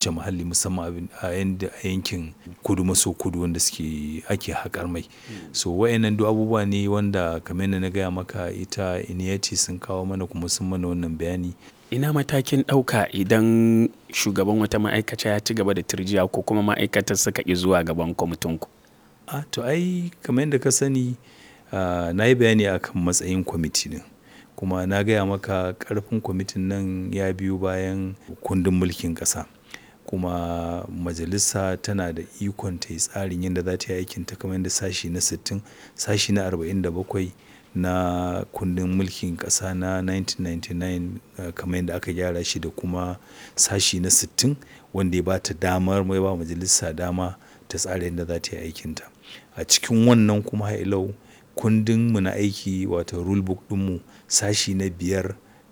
tsabtace muhalli musamman a yankin kudu maso kudu wanda suke ake haƙar mai so wayannan duk abubuwa ne wanda kamar yadda na gaya maka ita iniyati sun kawo mana kuma sun mana wannan bayani ina matakin ɗauka idan shugaban wata ma'aikata ya ci gaba da turjiya ko kuma ma'aikatar suka ƙi zuwa gaban kwamitin ku a to ai kamar yadda ka sani na yi bayani akan matsayin kwamiti din kuma na gaya maka ƙarfin kwamitin nan ya biyo bayan kundin mulkin ƙasa kuma majalisa tana da ikon ta yi tsarin yadda za ta yi aikinta kamar yadda sashi na 60 sashi na 47 na kundin mulkin ƙasa na 1999 kamar yadda aka gyara shi da kuma sashi na 60 wanda ya ba ta damar mai ba majalisa dama ta tsara yadda za ta yi aikinta a cikin wannan kuma ha'ilau kundin mu na aiki wato rulebook ɗinmu sashi na biyar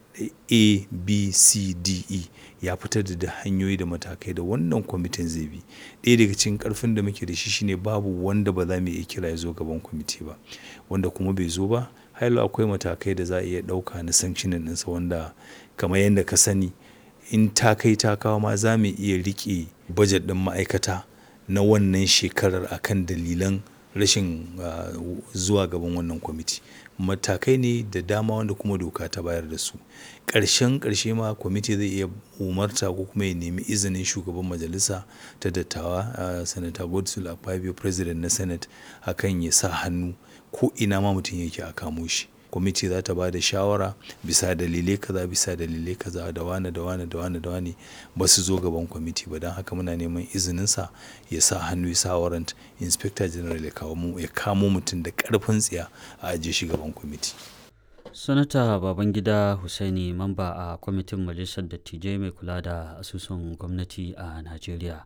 a b c d e ya fitar da hanyoyi da matakai da wannan kwamitin zai bi ɗaya daga cikin ƙarfin da muke da shi shine babu wanda ba za mu iya kira ya zo gaban kwamiti ba wanda kuma bai zo ba hailo akwai matakai da za a iya ɗauka na sanctionin ɗinsa wanda kamar yadda ka sani in ta kai ta kawo ma za mu iya riƙe bajet ɗin ma'aikata na wannan shekarar akan dalilan rashin zuwa gaban wannan kwamiti matakai ne da dama wanda kuma doka ta bayar da su ƙarshen ƙarshe ma kwamiti zai iya umarta ko kuma ya nemi izinin shugaban majalisa ta dattawa sanata godswill akpabio president na senate akan ya sa hannu ko ina ma mutum yake a kamo shi kwamiti za ta ba da shawara bisa dalilai kaza bisa dalilai kaza da wane da wane da wane da wane ba su zo gaban kwamiti ba don haka muna neman izininsa ya sa hannu ya sa warrant inspector general ya kamo mutum da karfin tsiya a ajiye shi gaban kwamiti sanata babangida husaini mamba a kwamitin majalisar dattijai mai kula da asusun gwamnati a najeriya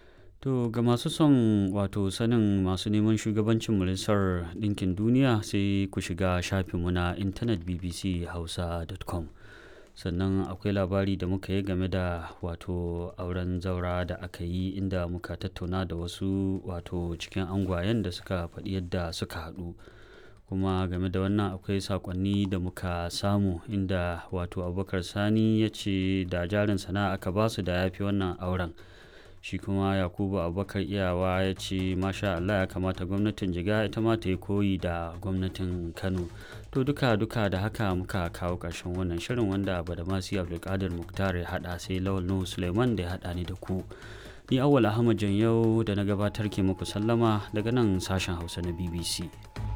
To ga masu son wato sanin masu neman shugabancin majalisar ɗinkin duniya sai ku shiga shafinmu na intanet bbchausa.com sannan akwai labari da muka yi game da wato auren zaura da aka yi inda muka tattauna da wasu wato cikin angwayen da suka faɗi yadda suka haɗu kuma game da wannan akwai sakonni da muka samu inda wato abubakar sani ya ce da jarin sana'a aka basu da ya fi wannan auren shi kuma yakubu abubakar iyawa ya ce masha allah ya kamata gwamnatin jiga ita ma ta yi koyi da gwamnatin kano to duka duka da haka muka kawo ƙarshen wannan shirin wanda badamasi abdulkadir muktar ya haɗa sai lawal nuhu suleiman da ya haɗa ni da ku ni awwal ahmad yau da na gabatar ke muku sallama daga nan sashen hausa na bbc